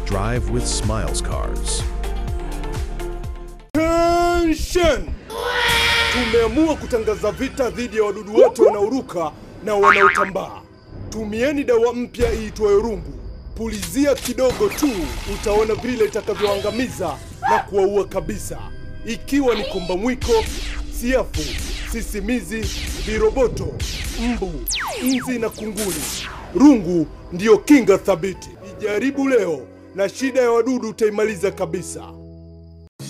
Drive with Smiles Cars. Attention! Tumeamua kutangaza vita dhidi ya wadudu wote wanaoruka na wanaotambaa. Tumieni dawa mpya iitwayo rungu. Pulizia kidogo tu, utaona vile itakavyoangamiza na kuwaua kabisa, ikiwa ni komba mwiko, siafu, sisimizi, viroboto, mbu, nzi na kunguni. Rungu ndiyo kinga thabiti. Ijaribu leo na shida ya wadudu utaimaliza kabisa.